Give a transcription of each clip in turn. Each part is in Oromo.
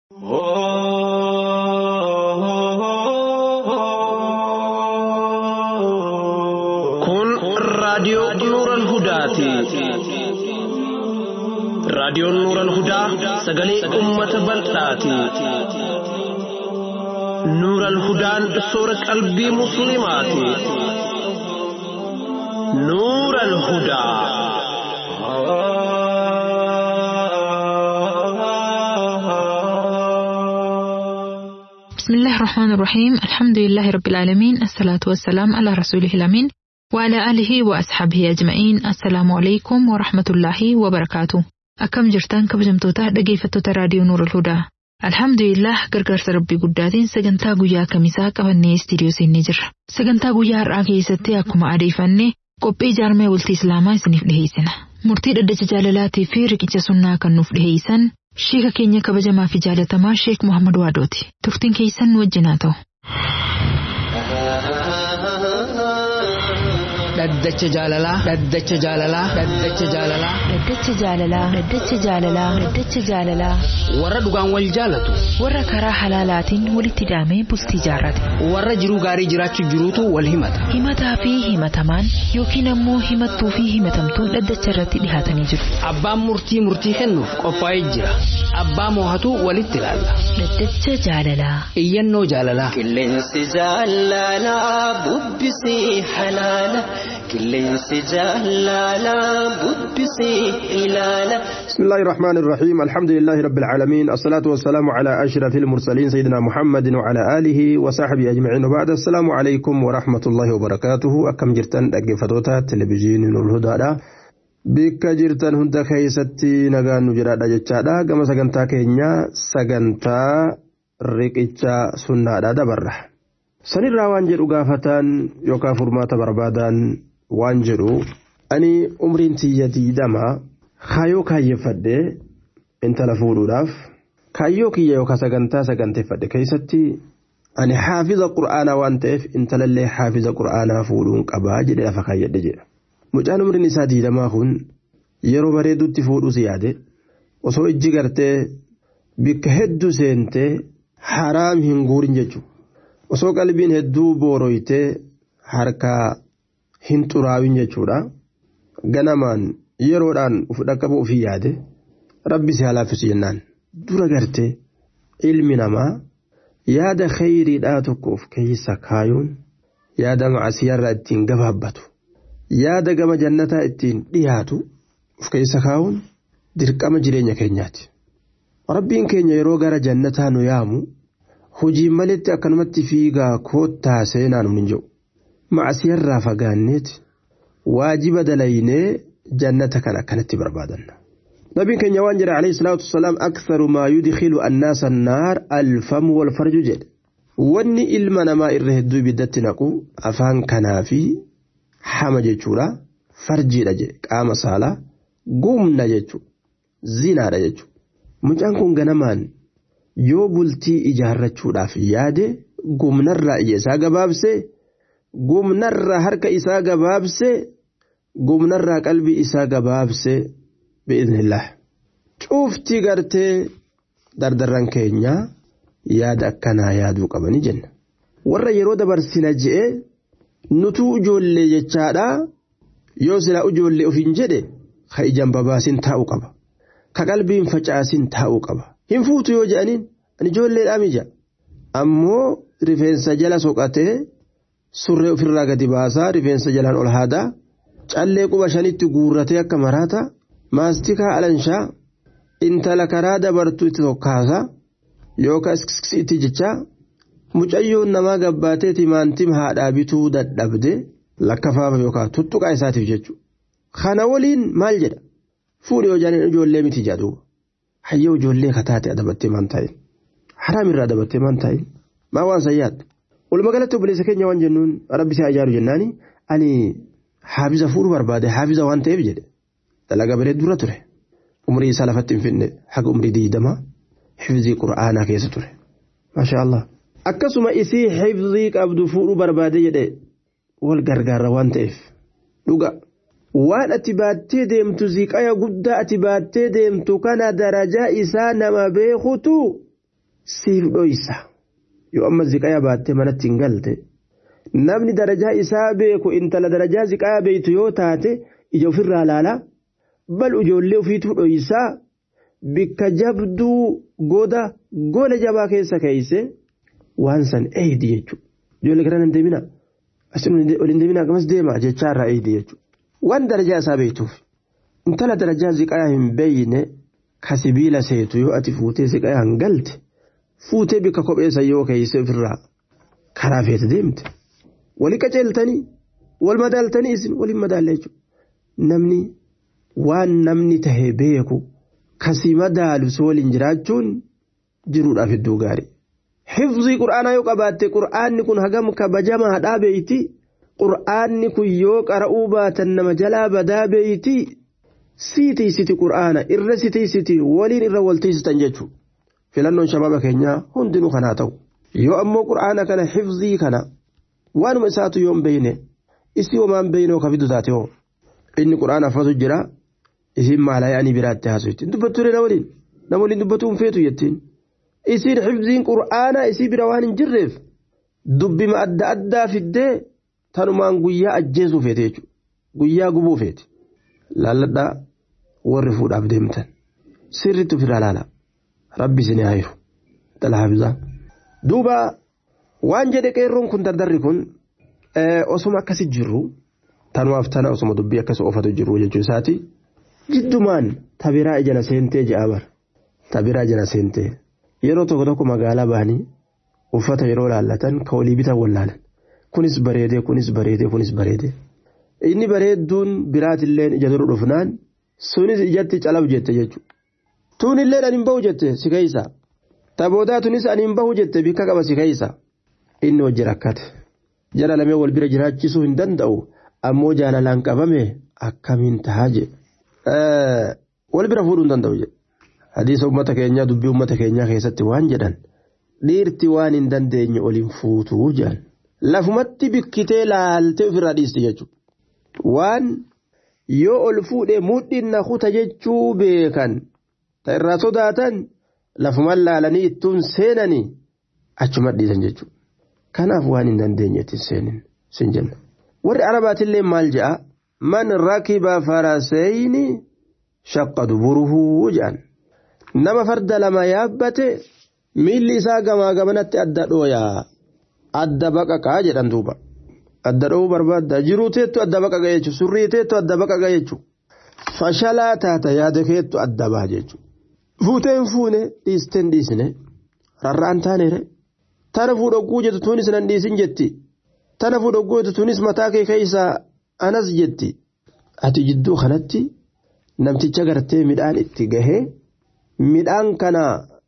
Kun raadiyoo Nuuran Hudaati. Raadiyoon Nuuran Hudaa sagalee uummata bal'aati. Nuuran Hudaan soora qalbii Musliimaati. Nuuran Hudaa. بسم الله الرحمن الرحيم الحمد لله رب العالمين الصلاة والسلام على رسوله الأمين وعلى آله وأصحابه أجمعين السلام عليكم ورحمة الله وبركاته أكم جرتان كبجمتوتا dhaggeeffattoota raadiyoo Nuur al-Hudaa. Alhamdulillah gargaarsa rabbii guddaatiin sagantaa guyyaa kamisaa qabannee istiidiyoo seennee jirra. Sagantaa guyyaa har'aa keessatti akkuma adeeffannee qophii jaarmee bultii Islaamaa isiniif dhiheessina. Murtii dhaddacha jaalalaatii fi riqicha sunnaa kan nuuf dhiheessan Sheeka keenya kabajamaa fi jaalatamaa Sheek Muhammad Waadooti. Turtiin keessan nu wajjin haa ta'u. Dhaddacha jaalalaa. Dhaddacha jaalalaa. Dhaddacha jaalalaa. Dhaddacha jaalalaa. Dhaddacha jaalalaa. Dhaddacha jaalalaa. Warra dhugaan wal jaalatu. Warra karaa halaalaatiin walitti hidhamee bultii jaarrate. Warra jiruu gaarii jiraachuu jiruutu wal himata. Himataa fi himatamaan yookiin ammoo himattuu fi himatamtuun dhaddacha irratti dhihaatanii jiru. Abbaan murtii murtii kennuuf qophaa'ee jira. Abbaa moohatu walitti ilaalla. Dhaddacha jaalalaa. Iyyannoo jaalalaa. Qilleensi jaalalaa bubbisii halaala. Qilleensi jaalalaa bubbisii ilaala. بسم الله الرحمن الرحيم الحمد لله رب العالمين الصلاة والسلام على أشرف المرسلين سيدنا محمد وعلى آله وصحبه أجمعين وبعد السلام عليكم ورحمة الله وبركاته أكم جرتن أجفتوتا تلفزيون الهدى bikka jirtan hunda keessatti nagaan nu jiraadha jechaadha gama sagantaa keenya sagantaa riqicha sunnaadha dabarra sanirraa waan jedhu gaafatan yookaan furmaata barbaadan waan jedhu ani umriin tiyya diidama kaayoo kaayyeffadhe intala fuudhuudhaaf kaayyoo kiyya yookaan sagantaa saganteeffadhe keessatti ani haafiza qur'aanaa waan ta'eef intalallee haafiza qur'aanaa fuudhuun qabaa jedhe lafa kaayyadhe jedha. Mucaan umriin isaa diidamaa kun yeroo bareedutti fuudhus yaade osoo ijji gartee bikka hedduu seentee haraam hin guurin jechuudha. Osoo qalbiin hedduu booroytee harkaa hin xuraawin jechuudha. Ganamaan yeroodhaan uf dhaqqabu ofii yaade rabbi si halaafisu jennaan. Dura gartee ilmi namaa yaada khayriidhaa tokko of keessa kaayuun yaada macasiyarraa ittiin gabaabbatu. yaada gama jannataa ittiin dhiyaatu of keessa kaa'uun dirqama jireenya keenyaati. Rabbiin keenya yeroo gara jannataa nu yaamu hojiin maletti akkanumatti fiigaa koottaa seenaa nu hin jiru. Macasiyarraa fagaanneeti waajiba dalaynee jannata kan akkanatti barbaadanna. Nabiin keenya waan jedhe alayhi salaatu wasalaam aksaru maa yudkhilu annaasa annaar alfamu wal farju jedhe. Wanni ilma namaa irra hedduu ibiddatti naqu afaan kanaa fi hama jechuudha farjiidha jedhe qaama saalaa gumna jechuudha zinaadha jechuudha mucaan kun ganamaan yoo bultii ijaarrachuudhaaf yaade gumnarraa ija isaa gabaabsee gumnarraa harka isaa gabaabsee gumnarraa qalbii isaa gabaabsee bi'iznillah cuuftii gartee dardarran keenyaa yaada akkanaa yaaduu qabanii jenna warra yeroo dabarsina je'ee nutuu ijoollee jechaadha yoo silaa ijoollee ofiin jedhe ka ijaan babaasin taa'uu qaba ka qalbiin facaasin taa'uu qaba hin fuutu yoo jedhaniin ani ijoolleedhaa mija ammoo rifeensa jala soqatee surree ofirraa gadi baasaa rifeensa jalaan ol haadaa callee quba shanitti guurratee akka maraata maastikaa alanshaa intala karaa dabartuu itti tokkaasaa yookaan itti jechaa mucayyoon namaa gabbaatee timaantima haadhaa bituu dadhabde lakkafaafa yookaan tuttuqaa isaatiif jechuudha. Kana waliin maal jedha fuudhee hojjaan ijoollee miti jedhu hayyoo ijoollee kataate adabattee maan taa'in haraam irraa adabattee maan taa'in maa waan sayyaadha. Walumaa galatti obboleessa keenya waan jennuun rabbi isaa ijaaru jennaani ani haafiza fuudhuu barbaade haafiza waan ta'eef jedhe dalagaa bareedu dura ture umrii isaa lafatti hin finne haga umrii diidama hifzii qura'aanaa keessa ture. Maasha Allah. akkasuma isii hifzii qabdu fuudhuu barbaade jedhe wal gargaarra waan ta'eef dhuga waan ati baattee deemtu ziqaya guddaa ati baattee deemtu kana darajaa isaa nama beekutu siif dhoysa yoo amma ziqaya baattee manatti hin galte namni darajaa isaa beeku intala darajaa ziqaya beeytu yoo taate ija ofirraa laalaa bal ijoollee ofiituu dhoysaa bikka jabduu goda gola jabaa keessa keeyse waan san eeydi jechuudha ijoollee kana hin deemina asin ol hin deemina gamas deema jechaarraa eeydi jechuudha waan darajaa isaa beektuuf intala darajaa ziqaya hin beeyne ka sibiila seetu yoo ati fuutee ziqaya hin galte fuutee bikka kopheessa yoo keeyse ofirraa karaa feete deemte wali qaceeltanii wal madaaltanii isin waliin madaalle jechuudha namni waan namni tahe beeku kasii madaalu si waliin jiraachuun jiruudhaaf hedduu gaarii. Hifzii qura'aanaa yoo qabaatte qura'aanni kun hagam kabajamaadhaa beeyti qura'aanni kun yoo qara'uu baatan nama jalaa badaa beeyti siitiisiti qura'aana irra sitiisiti waliin irra waltiisitan jechuudha. Filannoon shababa keenyaa hundinuu kanaa ta'u. Yoo ammoo qura'aana kana hifzii kana waanuma isaatu yoo hin beeyne isii homaan beeyne oo kafidu taate hoo inni qura'aana affatu jira isiin maalaayanii biraatti haasofti dubbattu na waliin nama waliin dubbatu hin feetu jettiin isiin hifziin qura'aana isii bira waan hin jirreef dubbima adda addaa fiddee tanumaan guyyaa ajjeesuu feete jechuudha guyyaa gubuu feete laalladhaa warri fuudhaaf deemtan sirriitti ofirraa laala rabbi isin haayiru dhala hafizaa duuba waan jedhe qeerroon kun dardarri kun osuma akkasi jirru tanumaaf tana osuma dubbii akkas oofatu jirru jechuu isaati jiddumaan tabiraa ijala seentee je'a bar tabiraa ijala seentee yeroo tokko tokko magaalaa bahanii uffata yeroo laallatan ka olii bitan wallaalan kunis bareedee kunis bareedee kunis bareedee inni bareedduun biraatilleen ija dura dhufnaan sunis ijatti calab jette jechuudha tuunilleen ani hin bahu jette si keeysa taboodaa tunis ani hin bahu jette bikka qaba si keeysa inni hojii rakkate jala lamee wal bira jiraachisuu hin danda'u ammoo jaalalaan qabame akkamiin tahaa jedhe wal bira fuudhuu hin danda'u jedhe hadiisa uummata keenyaa dubbii uummata keenyaa keessatti waan jedhan dhiirti waan hin dandeenye oliin fuutuu jedhan lafumatti bikkitee laaltee ofirraa dhiisti jechuudha waan yoo ol fuudhee mudhiin na kuta jechuu beekan ta irraa sodaatan lafuman laalanii ittuun seenanii achuma dhiisan jechuudha kanaaf waan hin dandeenye ittiin seenin sin jenna warri arabaatillee maal je'a man rakiba faraseyni shaqqa duburuhu jedhan nama farda lama yaabbate miilli isaa gamaa gamanatti adda dhooyaa adda baqaqaa jedhan duuba adda dho'uu barbaadda jiruu teettu adda baqaqa jechuun surrii teettu adda baqaqa jechuun fashalaa taata yaada keettu adda baha jechuun fuuteen fuune dhiisteen dhiisne rarraan taaneere tana fuudhogguu jettu tuunis nan dhiisin jetti tana fuudhogguu jettu tuunis mataa kee keessaa anas jetti ati jidduu kanatti namticha gartee midhaan itti gahee midhaan kana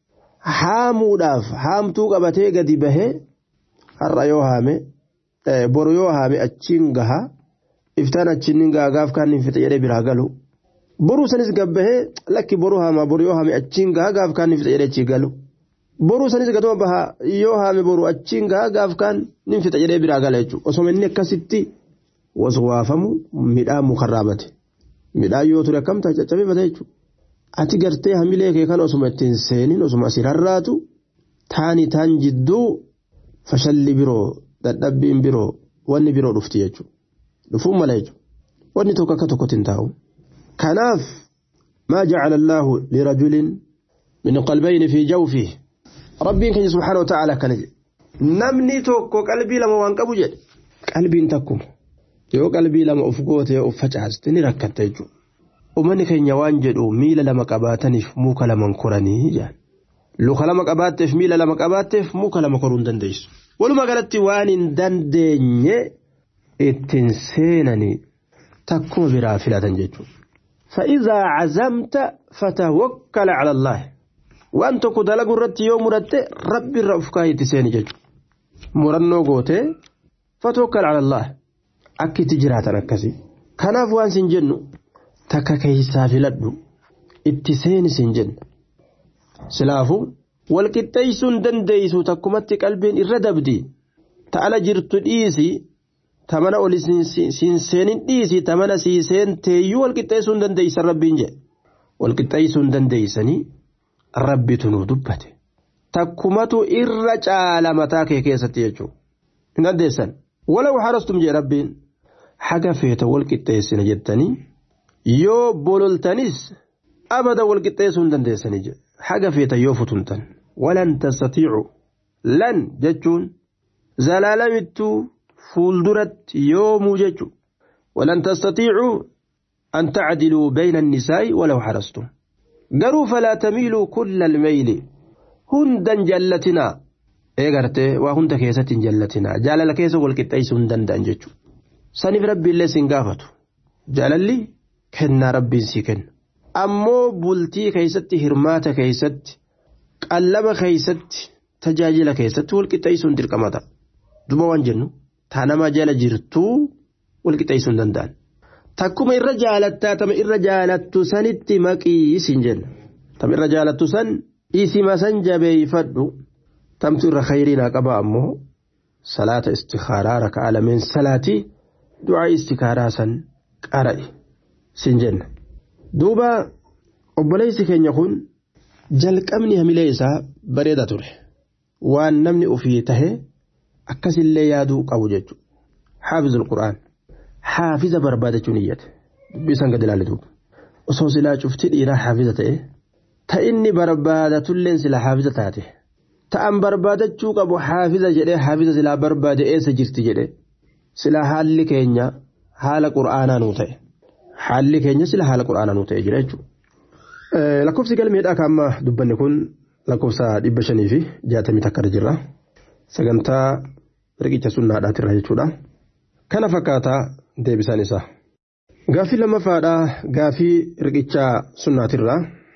haamuudhaaf haamtuu qabatee gadi bahee har'a yoo haame boru yoo haame achiin gaha iftaan achiin gaha gaaf kaan hin fixe jedhee biraa galu boruu sanis gabbahee lakki boruu haama boru yoo haame achiin gaha gaaf kaan hin fixe jedhee achii galu boruu sanis gatuma baha yoo haame boru achiin gaha gaaf kaan hin fixe jedhee biraa gala jechuudha osoo inni akkasitti waswaafamu midhaan mukarraa bate midhaan yoo ture akkam ta'a caccabee bate jechuudha. ati gartee hamilee kee kana osuma ittiin seenin osuma asii rarraatu taani taan jidduu fashalli biroo dadhabbiin biroo wanni biroo dhufti jechuudha dhufuun mala jechuudha wanni tokko akka tokkotti hin taa'u kanaaf maa jacala allaahu lirajulin min qalbayni fi jawfihi rabbiin keenya subhaana wa ta'ala akkana jedhe namni tokko qalbii lama waan qabu jedhe qalbiin takkuma yoo qalbii lama of goote yoo of facaaste ni rakkatta jechuudha ummanni keenya waan jedhu miila lama qabaataniif muka lama koranii jedhan luka lama qabaatteef miila lama qabaatteef muka lama koruu hin dandeessu walumaa galatti waan hin dandeenye ittiin seenanii takkuma biraa filatan jechuudha. فإذا عزمت فتوكل على الله وأن تكو دلقوا الرتي يوم رتي ربي الرفقاية تسيني ججو مرنو قوتي فتوكل على الله أكي تجراتنا كسي كناف وان سنجنو takka keessaa filadhu itti seeni siin jenna silaafu walqixxeessuun dandeessu takkumatti qalbiin irra dabdi ta'ala jirtu dhiisi tamana oli siin seenin dhiisi tamana sii seenteeyyuu walqixxeessuun dandeessan rabbiin jedhe walqixxeessuun dandeessanii rabbitu nuu dubbate takkumatu irra caala mataa kee keessatti jechuudha hin dandeessan walaw harastum jee rabbiin haga feeta wal qixxeessina jettanii yoo bololtanis abada wal qixxeessuu hin dandeessanii jedhe haga feeta yoo futumtan walan tastatiicu lan jechuun zalaalamittuu fuulduratti yoomuu jechuudha walan tastatiicuu an tacdiluu bayna annisaa'i walaw harastum garuu falaa tamiiluu kulla almeyli hundan jallatinaa eegartee waa hunda keessatti hin jallatinaa jaalala keessa wal qixxeessuu hin danda'an jechuudha saniif rabbiillee sin gaafatu jaalalli kennaa rabbiin si kenna ammoo bultii keessatti hirmaata keessatti qallaba keessatti tajaajila keessatti wal qixxeessuun dirqamata duba waan jennu taa nama jala jirtuu wal qixxeessuu hin danda'an takkuma irra jaalattaa tama irra jaalattu sanitti maqii isin jenna tama irra jaalattu san isima san jabeeyfadhu tamtu irra khayriinaa qaba ammoo salaata istikaaraa raka'aa lameen salaatii du'aa istikaaraa san qara'i sin jenna duuba obboleessi keenya kun jalqabni hamilee isaa bareeda ture waan namni ofii tahe akkasillee yaaduu qabu jechuudha haafizul qura'aan haafiza barbaadachuun iyyate dubbisan gad ilaale duuba osoo silaa cufti dhiiraa haafiza ta'e ta inni barbaadatulleen silaa haafiza taate ta'an barbaadachuu qabu haafiza jedhee haafiza silaa barbaade eessa jirti jedhe silaa haalli keenya haala qura'aanaa nuu ta'e haalli keenya silaa haala qura'aanaa nuu ta'e jira jechuudha. lakkoofsi galmeedhaa kan amma dubbanne kun lakkoofsa dhibba shanii fi jaatamii takka irra jirra sagantaa riqicha sunnaadhaatirra jechuudha kana fakkaataa deebisaan isaa gaaffii lammaffaadhaa gaaffii riqicha sunnaatirra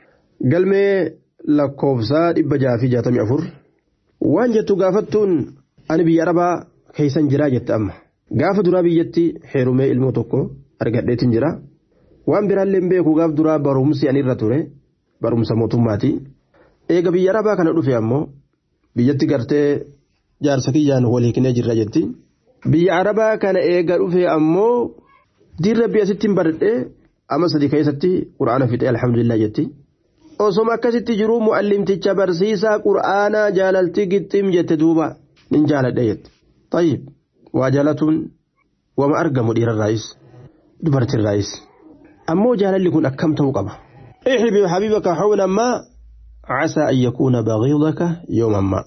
galmee lakkoofsa dhibba jaha fi jaatamii afur waan jettu gaafattuun ani biyya arabaa keeysan jiraa jette amma gaafa duraa biyyatti heerumee ilmoo tokko argadheetin jira. waan biraallee hin beeku gaaf duraa barumsi ani irra ture barumsa mootummaati eega biyya arabaa kana dhufe ammoo biyyatti gartee jaarsa kiyyaan wal hiiknee jirra jetti biyya arabaa kana eega dhufe ammoo diirra biyya sittiin baradhee ama sadii keessatti qura'aana fixee alhamdulillah jetti osoma akkasitti jiruu mu'allimticha barsiisaa qura'aanaa jaalaltii gixxiim jette duuba nin jaaladhe jette tayyib waa jaalatuun wama argamu dhiirarraayis dubartirraayis. ammoo jaalalli kun akkam ta'uu qaba احب حبيبك حولا ما عسى أن يكون بغيضك يوما ما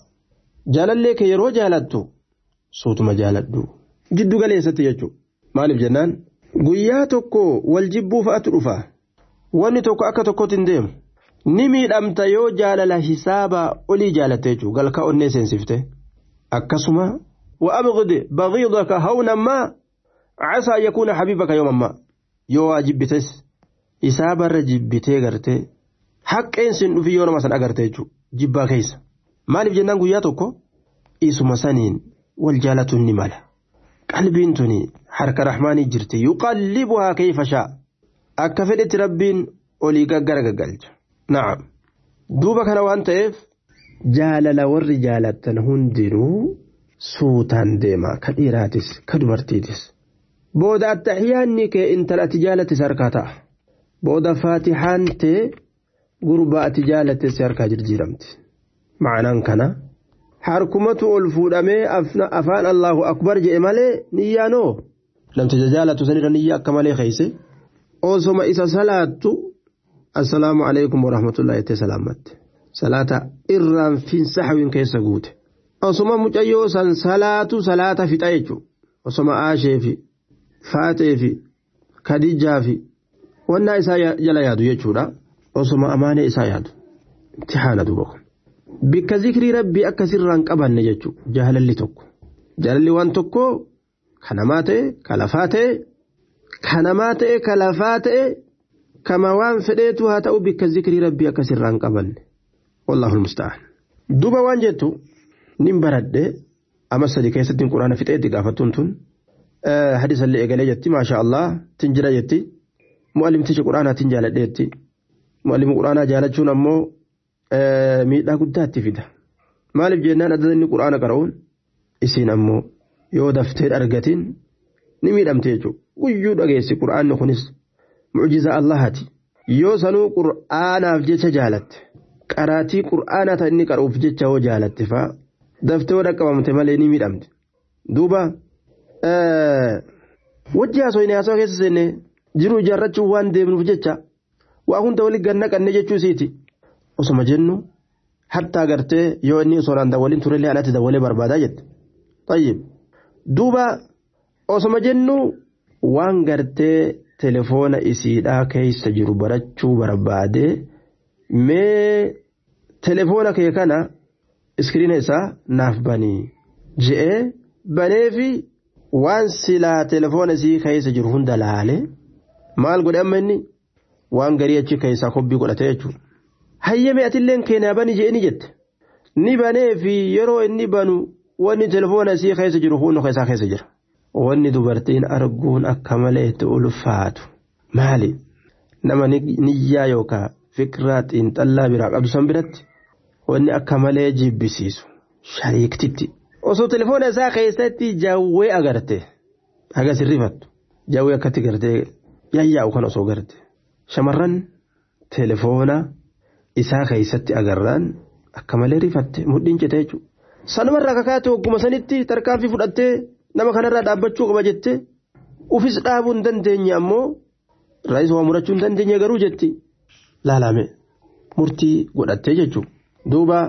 جالل لك يرو جالتو صوت ما جالدو جدو قال يستي يجو مالف جنان guyyaa tokko wal jibbuu fa'atu dhufa wanni tokko akka tokkotti hin deemu ni miidhamta yoo jaalala hisaaba olii jaalatte jechuudha galka onnee seensifte akkasuma wa'abqid baqiidaka hawnan maa casaa yakuuna habiibaka yooman maa yoo waa jibbites isaabarra jibbitee gartee haqqeen sin dhufi yoo nama san agarte jechuudha jibbaa keessa maaliif jennaan guyyaa tokko isuma saniin wal jaalatuun ni mala qalbiin tuni harka rahmaanii jirti yuqallibuhaa kayfa shaa akka fedhetti rabbiin olii gaggara gaggalcha na'am duuba kana waan ta'eef jaalala warri jaalattan hundinuu suutaan deema ka dhiiraatis ka dubartiitis booda attaxiyaanni kee intala ati jaalattes harkaa ta'a booda faatixaan tee gurbaa ati jaalattes harkaa jijjiiramti ma'anaan kana harkumatu ol fuudhamee afaan allahu akbar jedhe malee niyyaanoo namticha jaalatu sanirra niyya akka malee keeyse osoma isa salaattu assalaamu alaikum warahmatullahi jettee salaamatte salaata irraan finsaxawin keessa guute osoma mucayyoo san salaatu salaata fixa jechuudha osoma aashee fi faatee fi kadijaa fi wannaa isaa jala yaadu jechuudha osoma amaanee isaa yaadu imtixaana duuba kun bikka zikrii rabbii akka sirraan qabanne jechuudha jaalalli tokko jaalalli waan tokko kanamaa ta'e kalafaa ta'e kanamaa ta'e kalafaa ta'e kama waan fedheetu haa ta'u bikka zikrii rabbii akka sirraan qabanne wallahu musta'an duuba waan jettu nin baradhe ama sadi keessatti quraana fixeetti gaafattuun tun hadisallee eegalee jetti maasha allah tin jira jetti mu'allimticha quraanaatiin jaaladheetti mu'allima quraanaa jaalachuun ammoo miidhaa guddaatti fida maaliif jennaan adda inni quraana qara'uun isiin ammoo yoo daftee argatiin ni miidhamte jechuudha guyyuu dhageessi quraanni kunis mucjiza allahati yoo sanuu quraanaaf jecha jaalatte qaraatii qur'aanaa ta'e inni qaruuf jecha hoo jaalatte fa'a daftee wada qabamte malee ni miidhamte duuba wajji haasoo haasoo keessa seenne jiruu ijaarrachuun waan deemnuuf jecha waa hunda waliin ganna qannee jechuu isiiti osoma jennu hattaa gartee yoo inni osoo naan dawwaliin turellee alatti dawwalee barbaadaa jette tayyib duuba osoma jennu waan gartee telefoona isiidhaa keessa jiru barachuu barbaadee mee telefoona kee kana iskiriina isaa naaf banii je'ee baneefi waan silaa telefoona isii keessa jiru hunda laale maal godhe amma inni waan garii achi keessaa kobbii godhate jechuudha. Hayyame atilleen keenyaa bani je'eni jette ni banee fi yeroo inni banu wanni telefoona isii keessa jiru hundi keessaa keessa jira. Wanni dubartiin arguun akka malee itti ulfaatu maali nama niyyaa yookaan fikiraa xiinxallaa biraa qabdu san biratti wanni akka malee jibbisiisu shariiktitti. Osoo telefoona isaa keessatti jawwee agarte hagas rifattu jawwee akkatti gartee yayyaa'u kan osoo garte shamarran telefoona isaa keessatti agarraan akka malee rifatte mudhiin cite jechuudha. Sanumarraa kakaate ogguma sanitti tarkaanfii fudhattee nama kanarraa dhaabbachuu qaba jettee ufis dhaabuu hin dandeenye ammoo raayis waa murachuu hin dandeenye garuu jetti laalame murtii godhattee jechuudha. Duuba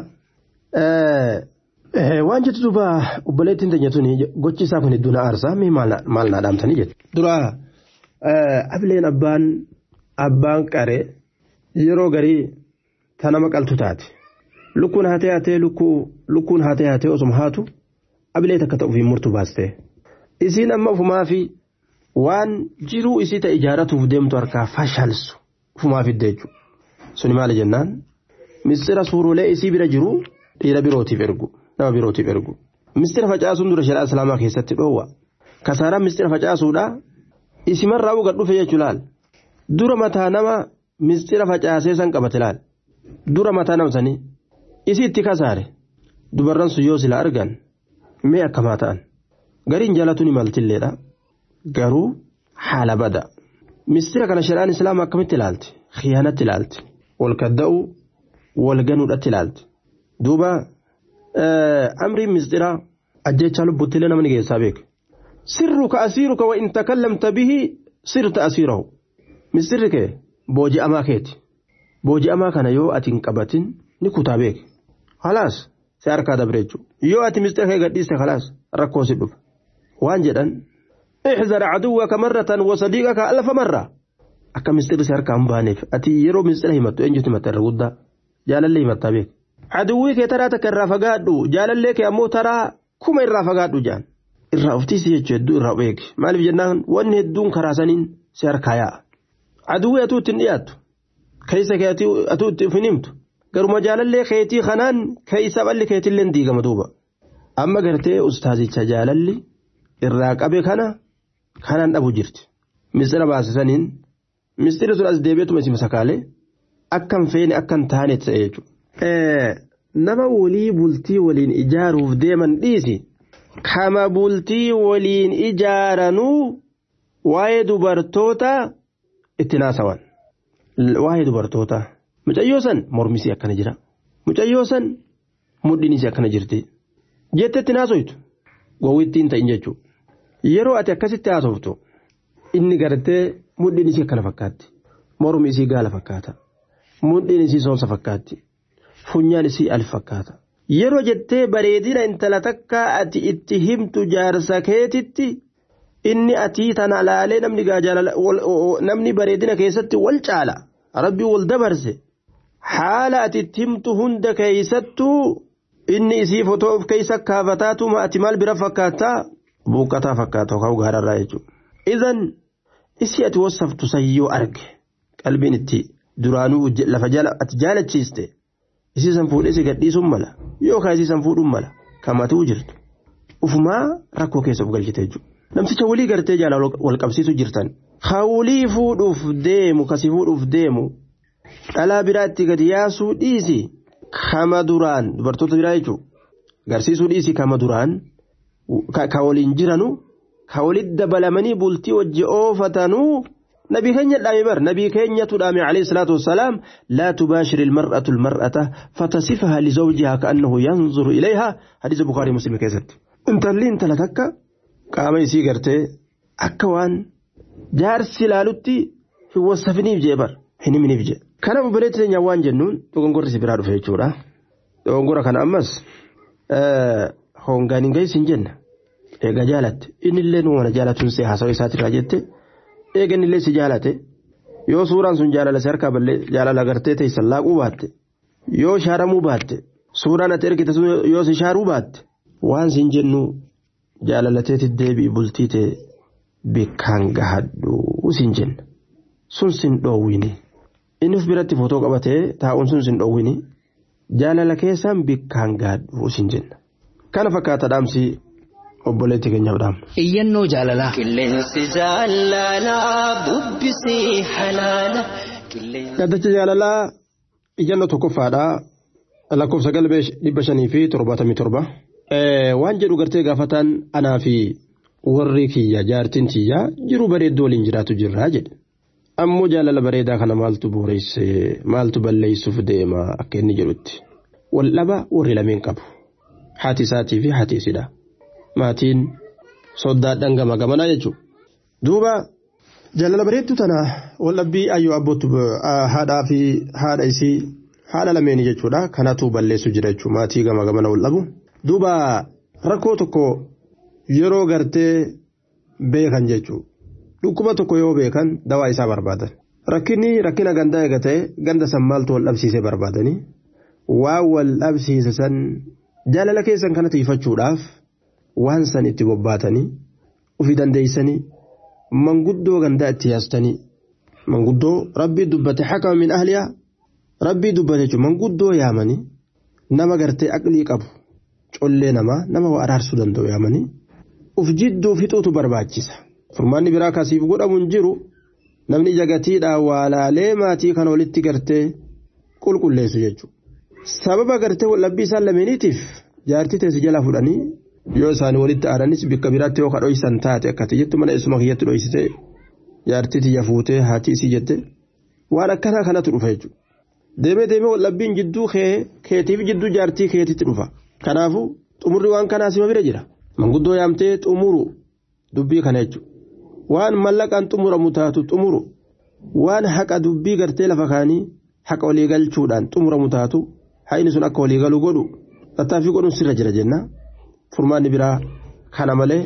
waan jettu duuba obboleettiin teenya tuni gochi isaa kun hedduu na aarsaa mee maal naa dhaamtanii jettu. Dura ableen abbaan abbaan qaree yeroo garii ta nama qaltu taate lukkuun haatee haatee lukkuun haatee haatee osuma haatu abilee takka ta'uuf hin murtu baaste isiin amma ufumaa fi waan jiruu isii ta'e ijaaratuuf deemtu harkaa fashalsu ufumaa fidde jechuudha suni maali jennaan mistira suurulee isii bira jiru dhiira birootiif ergu nama birootiif ergu mistira facaasuun dura shari'aa islaamaa keessatti dhoowwa kasaaraan mistira facaasuudha isimarraa uga dhufe jechuu laal dura mataa nama mistira facaasee san qabate laal dura mataa nama sanii isi itti kasaare dubarran sun yoo sila argan mee akkamaa ta'an gariin jaalatu ni maltilleedha garuu haala bada mistira kana shari'aan islaamaa akkamitti ilaalti khiyaanatti ilaalti wal kadda'u wal ganuudhatti ilaalti duuba amriin mistira ajjechaa lubbuttilee namni geessaa beeka sirruka asiiruka wa in takallamta bihi sirta asiirahu mistirri kee booji'amaa keeti booji'amaa kana yoo ati hin qabatin ni kutaa beeke halaas si harkaa dabre jechuudha yoo ati mistira kee gadhiiste halaas rakkoo si dhufa waan jedhan احذر عدوك مرة وصديقك ألف مرة akka mistirri si harkaa hin baaneef ati yeroo mistira himattu eenyutu himatta irra guddaa jaalallee himattaa beek aduwwii kee taraa takka irraa fagaadhu jaalallee kee ammoo taraa kuma irraa fagaadhu jaan irraa uftiisi jechuu hedduu irraa beeki maaliif jennaan wanni hedduun karaa saniin si harkaa yaa'a aduwwii atuu ittiin dhiyaattu keessa kee atuu itti hin himtu garuma jaalallee keetii kanaan keessa balli keetillee diigama duuba amma gartee ustaazicha jaalalli irraa qabe kana kanaan dhabu jirti mistira baasisaniin mistira sun as deebi'eetuma isin sakaalee akkan feene akkan taane ta'e jechuudha. Nama walii bultii waliin ijaaruuf deeman dhiisi kama bultii waliin ijaaranuu waa'ee dubartoota itti naasawan waa'ee dubartoota mucayyoo san mormisii akkana jira mucayyoo san mudhiinisii akkana jirti jettetti naasoytu gowwittiin ta'in jechuudha yeroo ati akkasitti haasoftu inni gartee mudhiin isii akkana fakkaatti mormi isii gaala fakkaata mudhiin isii soomsa fakkaatti funyaan isii al fakkaata yeroo jettee bareedina intala takka ati itti himtu jaarsa keetitti inni atii tana laalee namni namni bareedina keessatti wal caala rabbii wal dabarse haala ati itti himtu hunda keessattuu inni isii fotoo of keessa kaafataatuma ati maal bira fakkaattaa buuqqataa fakkaata yookaan gaararraa jechuudha. Idan isii ati wasaftu sayyoo arge qalbiin itti duraanuu lafa ati jaalachiiste isii san fuudhee si gadhiisuun mala yookaan isii san fuudhuun mala kamatuu jirtu. Ufumaa rakkoo keessa of galchite jechuudha. Namticha walii gartee jaalala wal qabsiisu jirtan. Hawlii fuudhuuf deemu kasi fuudhuuf deemu dhalaa biraatti gadi yaasuu dhiisi kama duraan dubartoota biraa jechuudha. Garsiisuu dhiisi kama duraan ka waliin jiranu ka walitti dabalamanii bultii wajji oofatanuu نبي كينيا دامي بر نبي كينيا تدامي عليه الصلاة والسلام لا تباشر المرأة المرأة فتصفها لزوجها كأنه ينظر إليها حديث البخاري مسلم كيست انت اللي انت لتك قام يسي قرتي أكوان جار سلالتي في وصفني بجبر هني مني بجي كان ببريت نيوان جنون تغنغور سبرار في جورا تغنغور كان أمس أه هونغاني جاي سنجن eega jaalatte inni illee nu mana jaalatuun see haasawaa isaatirraa jette eegan illee si jaalate yoo suuraan sun jaalala si harkaa ballee jaalala gartee teessan laaquu baatte yoo shaaramuu baatte suuraan ati ergite yoo si shaaruu baatte waan sin jennu jaalalateeti deebi'i bultii ta'e bikkaan gahadhu sin jenna sun sin dhoowwini inni of biratti footoo qabatee taa'uun sun sin dhoowwini jaalala keessaan bikkaan gahadhu sin jenna kana fakkaata dhaamsi obboleetti keenyaaf dhaamna. Iyyannoo jaalalaa. Qilleensi jaalalaa bubbisii halaala. Gaddacha jaalalaa ijannoo tokkoffaadha lakkoofsa galbee dhibba shanii fi torbaatamii torba. Waan jedhu gartee gaafataan anaa fi warri kiyya jaartiin tiyyaa jiru bareedduu waliin jiraatu jirraa jedhe. Ammoo jaalala bareedaa kana maaltu booreyse maaltu balleessuuf deema akka inni jedhutti. Wal dhaba warri lameen qabu. Haati isaatii fi haati isidha. maatiin soddaadhaan gama gamanaa jechuudha. Duuba jaalala bareedduu tana waldhabbii ayyoo abbootu haadhaa fi haadha isii haadha lameenii jechuudha kanatu balleessu jira jechuudha maatii gama gamana waldhabu. Duuba rakkoo tokko yeroo gartee beekan jechuudha. Dhukkuba tokko yoo beekan dawaa isaa barbaadan. Rakkinni rakkina gandaa eega ta'e ganda san maaltu wal dhabsiisee barbaadanii waan wal dhabsiise san jaalala keessan kana tiifachuudhaaf. waan san itti bobbaatanii ofii dandeeysanii manguddoo gandaa itti yaastanii manguddoo rabbii dubbate hakama min ahliyaa rabbii dubbate jechuun manguddoo yaamanii nama gartee aqlii qabu collee namaa nama waa araarsuu danda'u yaamanii uf jidduu fixuutu barbaachisa furmaanni biraa kasiif godhamu hin jiru namni jagatiidhaan waalaalee maatii kana walitti gartee qulqulleessu jechuudha sababa gartee wallabbii isaan lameeniitiif jaartii teessi jala fudhanii yoo isaanii walitti aadanis bikka biraatti yoo kadhoysan taate akkati jettu mana isuma kiyyatti dhoysite jaartii tiyya fuutee haati isii jette waan akkanaa kanatu dhufa jechuudha. Deemee deemee wallabbiin jidduu kee keetiif jidduu jaartii keetitti dhufa. Kanaafuu xumurri waan kanaa sima bira jira. Manguddoo yaamtee xumuru dubbii kana jechuudha. Waan mallaqaan xumuramu taatu xumuru waan haqa dubbii gartee lafa kaanii haqa walii galchuudhaan xumuramu taatu haqni sun akka walii galu godhu tattaaffii godhuun sirra jira jennaa. furmaanni biraa kana malee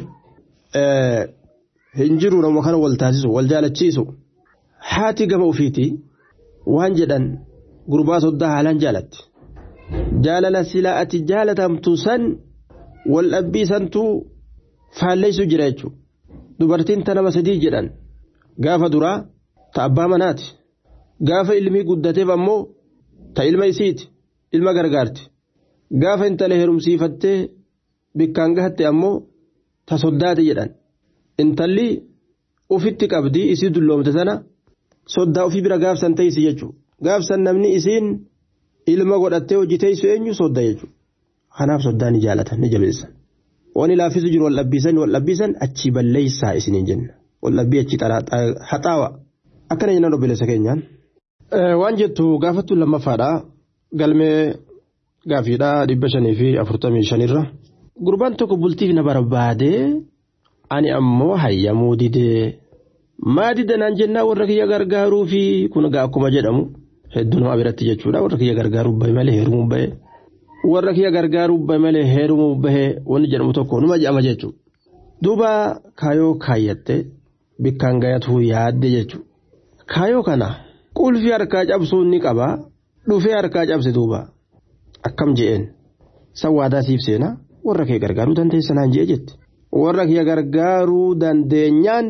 hin jiru nama kana wal taasisu wal jaalachiisu haati gama ofiiti waan jedhan gurbaa soddaa haalaan jaalatti jaalala silaa ati jaalatamtu san wal dhabbii santu faalleessu jira jechuudha dubartiin ta nama sadii jedhan gaafa duraa ta abbaa manaati gaafa ilmii guddateef ammoo ta ilma isiiti ilma gargaarti gaafa intala heerumsiifattee bikkaan gahatte ammoo ta soddaati jedhan intalli ufitti qabdii isii dulloomte sana soddaa ofii bira gaafsan teessi jechuudha gaafsan namni isiin ilma godhattee hojii teessu eenyu sodda jechuudha kanaaf soddaa ni jaalatan ni jabeessan wani laaffisu jiru wal dhabbiisan wal dhabbiisan achi balleessaa isiniin jenna wal dhabbii achi haxaawa akkana jennan obboleessa keenyaan. waan jettu gaafattu lammaffaadha galmee gaafiidhaa dhibba shanii fi afurtamii shanirra. gurbaan tokko bultiif na barbaade ani ammoo hayyamuu didee maa didanaan jennaa warra kiyya gargaaruu fi kun gaa akkuma jedhamu hedduu nama biratti jechuudha warra kiyya gargaaruu bahe malee heerumuu bahe warra kiyya gargaaruu bahe malee heerumuu bahe wanni jedhamu tokko numa jedhama jechuudha duuba kaayoo kaayyatte bikkaan gayatuu yaadde jechuudha kaayoo kana qulfii harkaa cabsuun ni qaba dhufee harkaa cabse duuba akkam je'een sawwaadaa siif seenaa. warra kee gargaaruu dandeessanaan jee jette warra kee gargaaruu dandeenyaan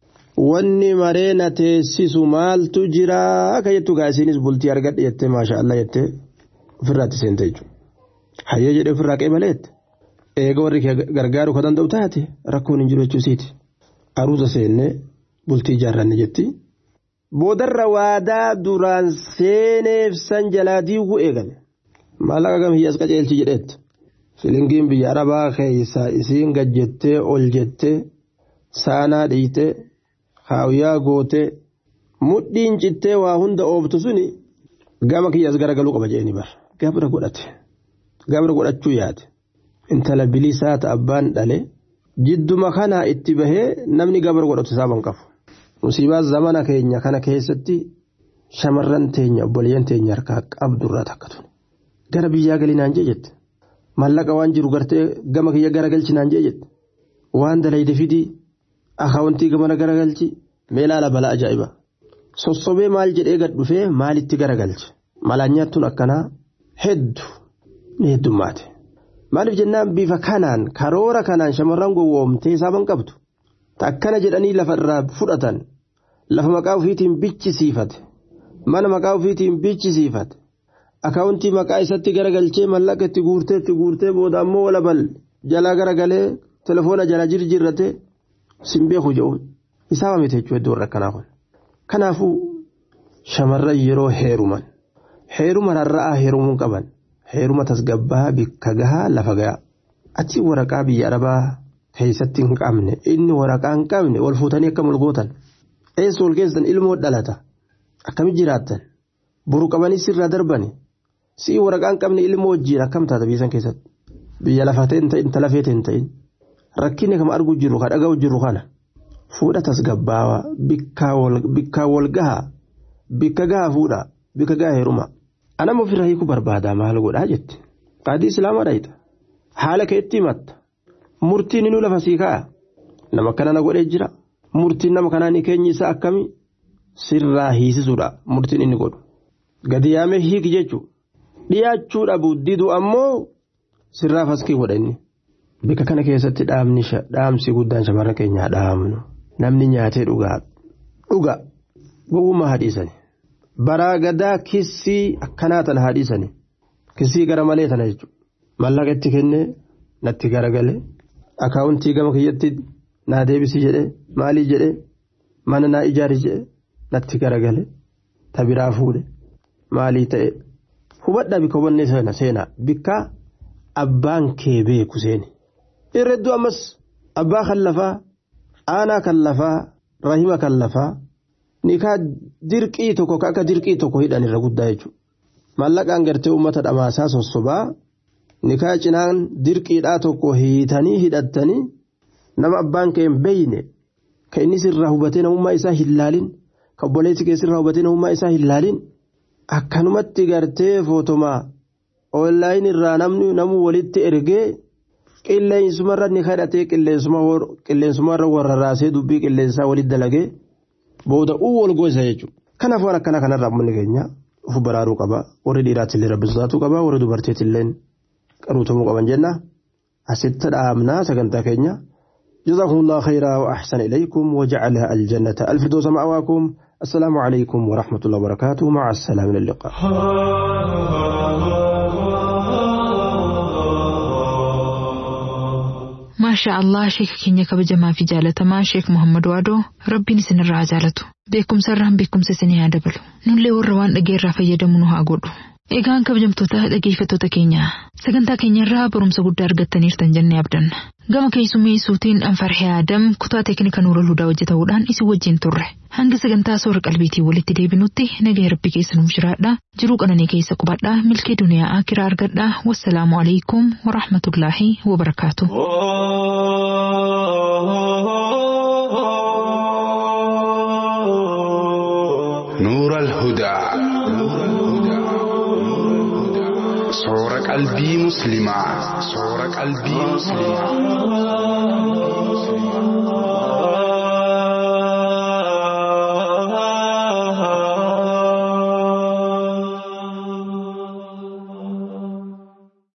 wanni maree na teessisu maaltu jira akka jettu gaasiinis bultii argadhe jettee maasha Allah jettee ofirraatti seente jechuudha. Hayyee jedhee ofirraa qeebaleette eega warri kee gargaaruu ka danda'u taate rakkoon hin jiru jechuusiiti. Aruusa seennee bultii ijaarranne jetti. Boodarra waadaa duraan seeneef san jalaa diiguu eegale. Maallaqa gam hiyyaas qaceelchi jedheetti. Shilingiin biyya arabaa keessa isiin gajjettee ol jettee saanaa dhiite haawuyaa gootee mudhiin cittee waa hunda oobtu suni gama kiyyaas garagaluu qaba jeeni bar gabra godhate gabra godhachuu yaade intala bilisaa ta abbaan dhale jidduma kanaa itti bahee namni gabra godhatu saaban qabu musiibaa zamana keenya kana keessatti shamarran teenya obboleeyyan teenya harkaa qabdurraa takka tun gara biyyaa galinaan jee jette mallaqa waan jiru gartee gama kiyya garagalchinaan jee jette waan dalayde fidii akaawuntii gamana garagalchi meelaala balaa ajaa'iba sossobee maal jedhee gad dhufee maalitti garagalche malaanyaattuun akkanaa heddu ni heddummaate maaliif jennaan bifa kanaan karoora kanaan shamarran gowwoomtee saaban qabdu akkana jedhanii lafa irraa fudhatan lafa maqaa ofiitiin bichisiifate mana maqaa ofiitiin bichisiifate akaawuntii maqaa isatti garagalchee mallaqa itti guurtee itti guurtee booda ammoo walabal jalaa garagalee telefoona jala jirjirrate simbeeku jedhu isaa miti jechuudha iddoo warra akkanaa kun. Kanaafuu shamarran yeroo heeruman heeruma rarra'aa heerumuu qaban heeruma tasgabbaa bikka gahaa lafa gahaa achi waraqaa biyya arabaa keessatti hin qabne inni waraqaa hin qabne wal fuutanii akkam wal gootan eessa wal keessan ilmoo dhalata akkami jiraattan buru qabanii sirraa darbani si'i waraqaa hin qabne ilmoo wajjiin akkam taata biyya san keessatti biyya lafatee hin ta'in talafee hin ta'in rakkinni kam arguu jiru ka dhaga'u jiru kana. fuudha tasgabbaawaa bikkaa wal gahaa bikka gahaa fuudha bikka gahaa heeruma anama ofirraa hiikuu barbaadaa maal godhaa jette qaadii islaamaa dhayita haala keetti himatta murtiin inuu lafa sii ka'a nama kana na godhee jira murtiin nama kanaa ni keenyi isaa akkamii sirraa hiisisuudha murtiin inni godhu gadi yaamee hiiki jechuudha dhiyaachuu dhabu didu ammoo sirraa faskii godha inni. Bikka kana keessatti dhaamsi guddaan shamarran keenyaa dhaamnu namni nyaatee dhugaa dhuga gowwummaa haadhiisani baraa gadaa kissii akkanaa tana haadhiisani kissii gara malee tana jechuudha mallaqa itti kennee natti garagale akaawuntii gama kiyyatti naa deebisii jedhee maalii jedhee mana naa ijaari jedhee natti garagale tabiraa fuudhe maalii ta'e hubadhaa bikka hubannee seenaa bikka abbaan kee beeku seeni. irredduu ammas abbaa kan lafaa aanaa kan lafaa rahima kan lafaa nikaa dirqii tokko ka akka dirqii tokko hidhan irra guddaa jechuudha maallaqaan gartee uummata dhamaasaa sossobaa nikaa cinaan dirqiidhaa tokko hiitanii hidhattanii nama abbaan kee hin beeyne ka inni sirraa hubatee namummaa isaa hin laalin ka obboleessi kee sirraa hubatee namummaa isaa hin laalin akkanumatti gartee footomaa oonlaayin irraa namni namuu walitti ergee. qilleensumarra ni kadhatee qilleensumarra warra raasee dubbii qilleensaa walitti dalagee booda uu wal gosa jechuudha. Kanaaf waan akkana kanarraa uummanni keenya of baraaruu qaba. Warri dhiiraatti illee rabbisaatuu qaba. Warri dubartiitti illee qaruutamuu qaban jenna. Asitti dhaabnaa sagantaa keenya. جزاكم الله خيرا وأحسن إليكم وجعلها الجنة الفردوس مأواكم السلام عليكم ورحمة الله وبركاته مع السلامة اللقاء maashaa allah sheeka keenya kabajamaa fi jaalatamaa sheek muhammad waadoo rabbiin isinirraa jaalatu beekumsarraan beekumsa isinii haa dabalu nullee warra waan dhageerraa fayyadamu nu haa godhu egaan kabajamtoota dhageeffattoota keenya sagantaa keenyarraa barumsa guddaa argattaniirtan jennee abdanna gama keessummeessuutiin anfarhee aadam kutaa teeknika nuura hudaa hojjetamuudhaan isin wajjin turre hanga sagantaa soora qalbiitiin walitti deebinutti nagaya rabbi keessa nuuf jiraadha jiruu qananii keessa qubadhaa milkee duniyaa akiraa argadhaa wassalaamu alaikum warahmatullaahi wabarakaatu. نور الهدى صور قلبي مسلما صور قلبي مسلما